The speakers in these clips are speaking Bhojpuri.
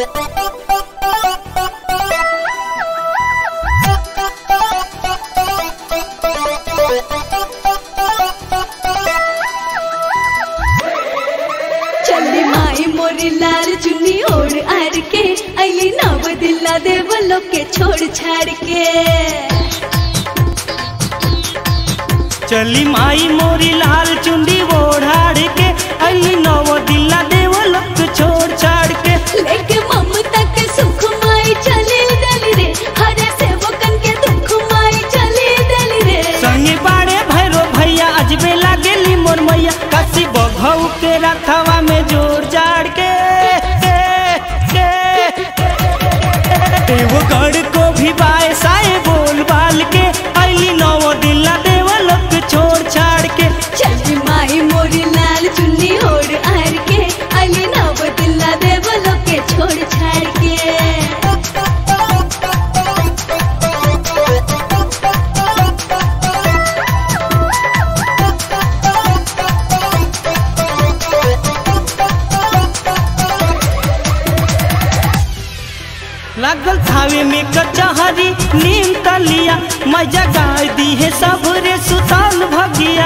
चली माई मोरी लाल चुन्नी ओढ़ आर के अली नव दिल्ला देवलो के छोड़ छाड़ के चली माई मोरी लाल चुंडी ओढ़ाड़ के अली नव दिल्ला देव लक छोड़ छाड़ के लेके ममता के सुख माई चली दली रे हरे सेवकन के दुख माई चली दली रे संगे बाड़े भैरो भैया अजबे लागेली मोर मैया काशी बघऊ के रथवा में जोड़ जाड़ के एगो गढ़ को भी बाए साए बोल बाल के अली नव दिल्ला देव लक छोड़ छाड़ के चली माई मोरी लाल चुन्नी ओढ़ आर के अली नव दिल्ला देवलो के छोड़ छाड़ के लागल थावे में कचहरी नीम तलिया मजा गाय दी है सब रे सुताल भगिया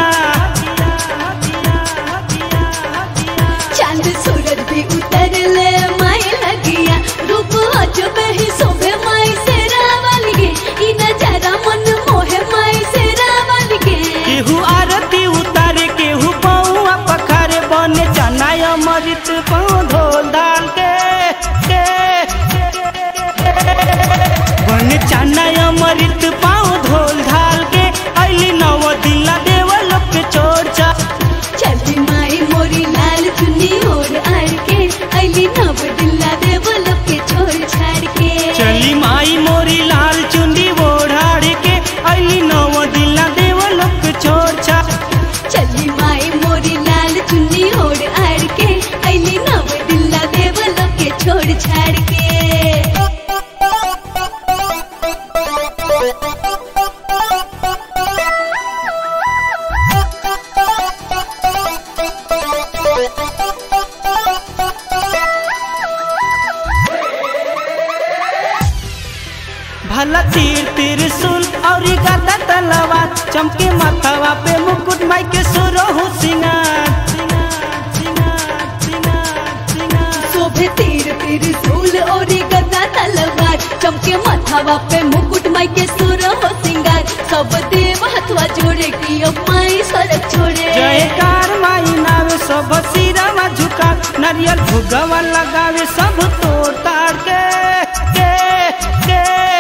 चांद सूरज भी उतर ले माई लगिया रूप अजब ही शोभे माई से रावल गे ई नजारा मन मोहे माई से रावल गे केहू आरती उतारे केहू पौआ पखारे बने चना अमृत पाँव धोल दाल के के बने चना अमृत पाँव धोल धाल के अली नव दिल्ला देवल के छोड़ चा चली माई मोरी लाल चुन्नी ओढ़ आड़ के अली नव दिल्ला देवल के छोड़ छाड़ के चली माई मोरी लाल चुंडी ओढ़ाड़ के अली नव दिल्ला देवल के छोड़ चा चली माई मोरी लाल चुन्नी ओढ़ आड़ के अली नव दिल्ला देवल के छोड़ छाड़ के भला तीर त्रिशूल और गदा तलवार चमके माथावा पे मुकुट माई के सुरो हो सिंगार सिंगार सिंगार सिंगार सिंगार शोभे तीर तीर सूल और गदा तलवार चमके माथावा पे मुकुट माई के सुर हो सिंगार सब देव हथवा जोड़े की अब माई सड़क छोड़े जयकार माई नावे सब सिरवा झुका नारियल भुगवा लगावे सब तोड़ ताड़ के के के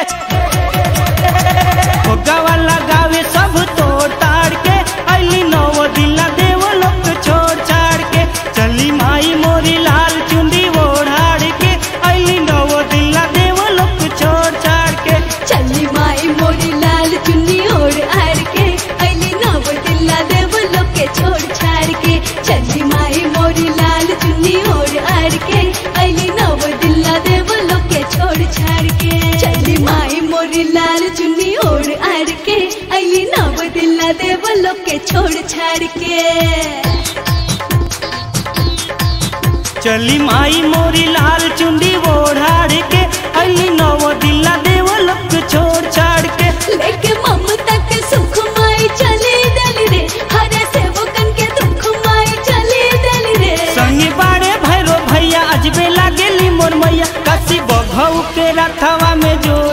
भुगवा लगावे सब तोड़ ताड़ के अली नव दिला देव लोक छोड़ छाड़ के चली माई मोरी लाल चुंडी ओढ़ाड़ के अली नव दिला देव लोक छोड़ छाड़ के चली माई मोरी लाल चुन्नी ओढ़ आड़ के अली नव दिल्ला देव लोग के छोड़ छाड़ के चली माई मोरी लाल चुन्नी ओढ़ आड़ के अली नव दिल्ला देव लोग के छोड़ छाड़ के चली माई मोरी लाल चुन्नी ओढ़ आड़ के अली नव दिल्ला देव लोग के छोड़ छाड़ के चली माई मोरी लाल चुंडी ओढ़ाड़ के अली नव दिला देव लोक छोड़ छाड़ के लेके ममता के सुख माई चली दली रे हरे सेवकन के दुख माई चली दली रे संगे बाड़े भैरो भैया अजबे लागेली मोर मैया काशी बघऊ के रथवा में जो